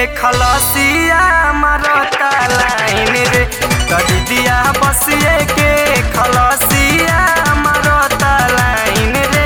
खलसिया मारता लाइन रे दीदिया बसिए के खलसिया मारता लाइन रे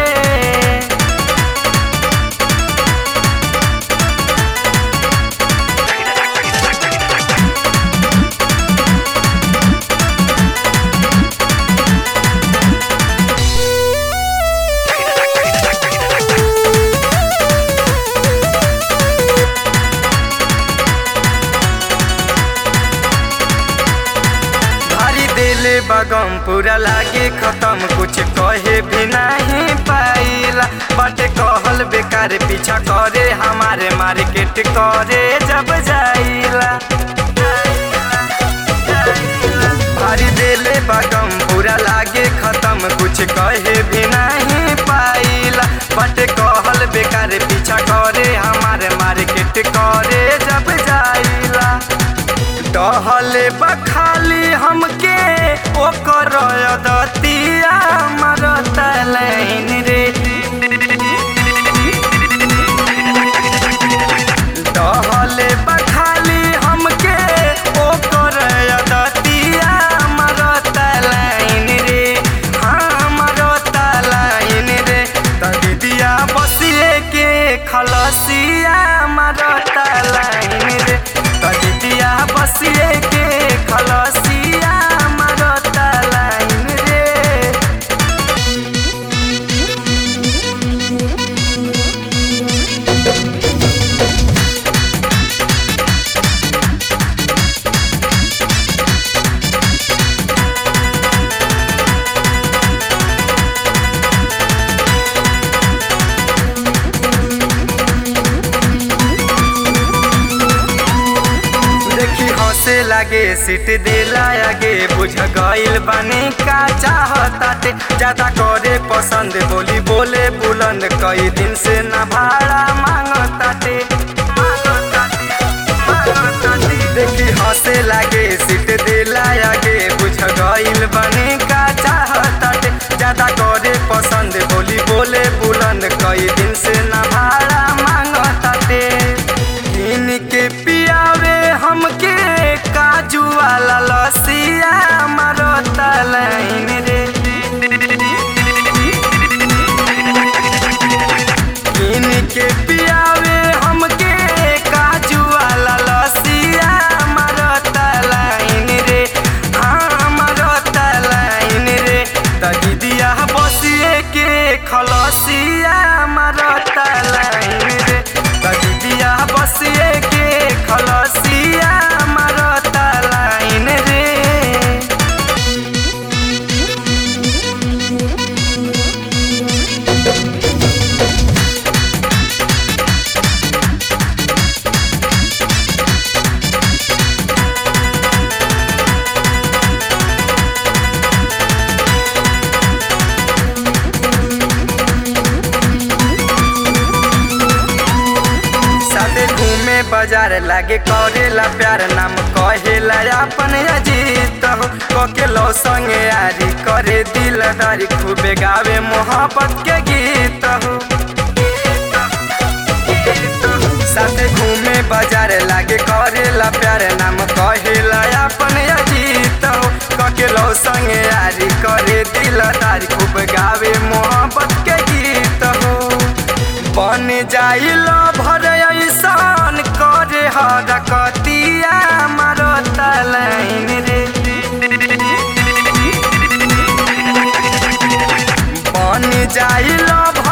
भारी दिल बगम पूरा लागे खत्म कुछ कहे भी नहीं पाइला बटे कहल बेकार पीछा करे हमारे मार्केट करे जब जाइला भारी दिल बगम पूरा लागे खत्म कुछ कहे भी नहीं पाइला बटे कहल बेकार पीछा करे हमारे मार्केट करे जब जाइला टहले बखाली हमके ओकर दतिया मरता लाइन रे टहले बखाली हमके ओकर दतिया मरता लाइन रे हाँ मरता लाइन रे त दीदिया बसिए के खलसिया मरता लाइन रे त दीदिया बसिए के खलसिया मरता लाइन रे देखी हंसे लागे सीट दिला आगे बुझ गइल बने का चाहताटे ज्यादा करे पसंद बोली बोले बुलंद कई दिन से न भाड़ा मांगताटे मांगताटे, मांगताटे। देखी हंसे लागे सीट दिला आगे बुझ गइल बने का चाहताटे ज्यादा करे पसंद बोली बोले बुलंद कई दिन से न भाड़ा मांगताटे किन के पियावे हमके काजू वाला लसिया मारता लाइन रे किन के पियावे हमके काजू वाला लसिया मारता लाइन रे हाँ मारता लाइन रे त दीदिया बसिए के खलसिया मारता लाइन रे त दीदिया बसिए के खलसिया मारता लाइन रे साथे घूमे बाजार लागे करेला प्यार नाम कहेला अपन अजीत हो कके लो संगे यारी करे दिलदारी खूबे गावे मोहब्बत के गीत हो साथे घूमे बाजार लागे करेला प्यार नाम कहेला अपन अजीत हो कके लो संगे यारी करे दिलदारी खूब गावे मोहब्बत के गीत हो बन जाइल भर ऐसान करे हरकतिया मारता लाइन रे बन जाइल